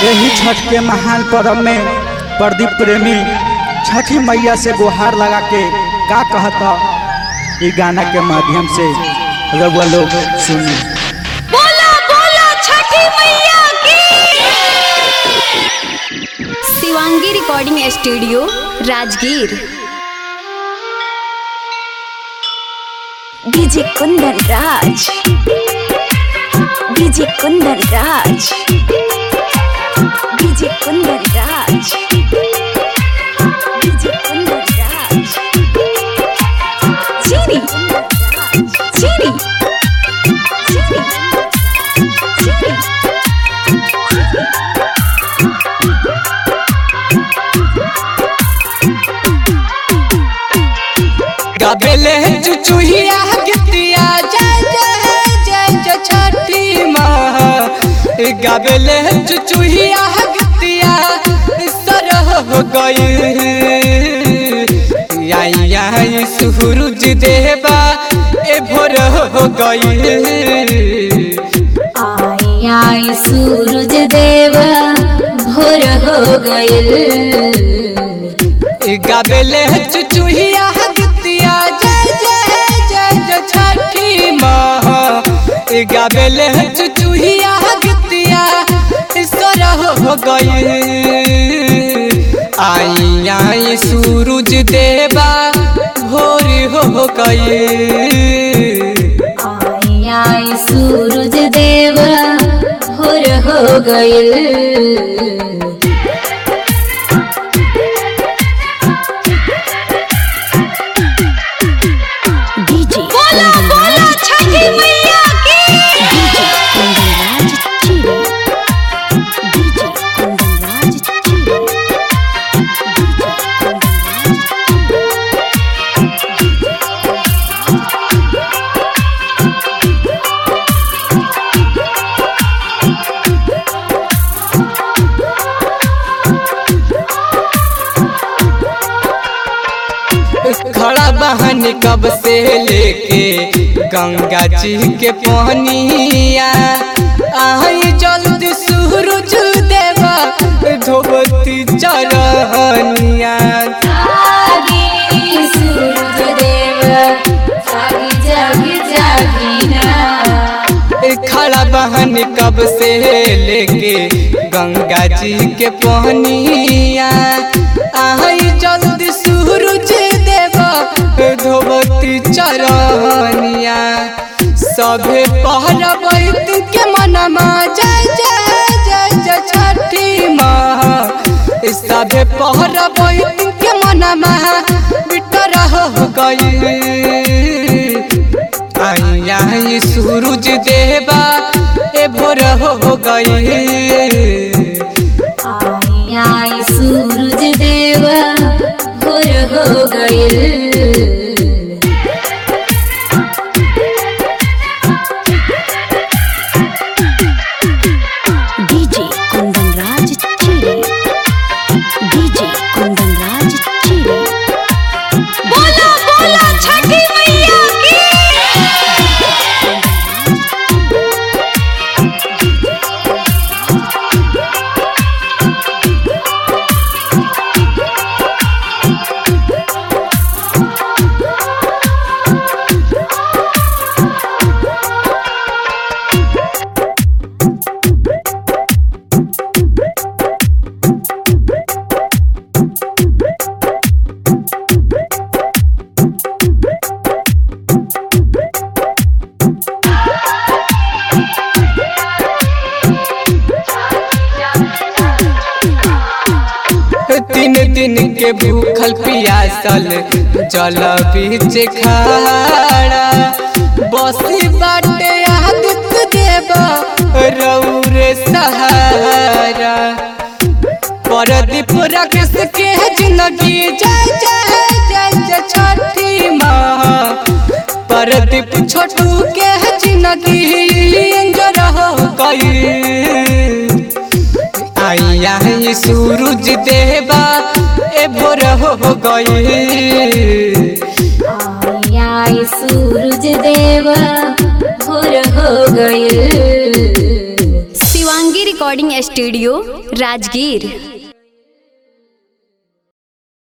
यही छठ के महान पर्व में प्रदीप प्रेमी छठी मैया से गुहार लगा के का कहता ई गाना के माध्यम से रउआ लोग सुनी बोला बोला छठी मैया की Shivangi recording studio Rajgir DJ Kundan Raj DJ Kundan Raj DJ Kundan Raj DJ Kundan Raj चीनी चीनी चीनी चीनी गबेले चुचुहिया गितिया जय जय जय जय छठी माँ गबेले चुचुहिया गितिया सरह हो गई आई आई सूरज देवा ए भोर हो गई आई आई सूरज देव भोर हो गइल गबेले चुचुहिया गितिया जय जय जय जय छठी माँ गबेले चुचुहिया गितिया सरह हो गई आई आई सूरज देवा भोर हो गई आई आई सूरज देव भोर हो गइल डीजे बोला बोला छठी मैया की डीजे कुंदन राज चीरे डीजे कुंदन राज चीरे डीजे कुंदन राज खड़ा बहन कब से लेके गंगा जी के पहनिया आई जल्दी सूरज देवा धोबती चरहनिया जागी सूरज देव जागी जागी जागी ना खड़ा बहन कब से लेके गंगा जी के पहनिया आई जल्दी सूरज देवा धोबती चरहनिया सभे पहरबैत के मनमा जय जय जय जय छठी माँ सभे पहरबैत के मनमा बिटर हो गई आई आई सूरज देवा ए भोर हो गई आई आई सूरज देव भोर हो गइल डीजे कुंदन राज चीरे डीजे कुंदन राज चीरे बोला बोला छठी मैया की तीन दिन के भूखल पियासल जल बीच खाड़ा बसी बाटे आदित्य देवा रौरे सहारा परदीप रखस के जिंदगी जय जय जय जय छठी माँ परदीप छोटू के जिंदगी अंजर हो गई आई आई सूरज देवा ए भोर हो गई आई आई सूरज देव भोर हो गइल Shivangi recording recording studio Rajgir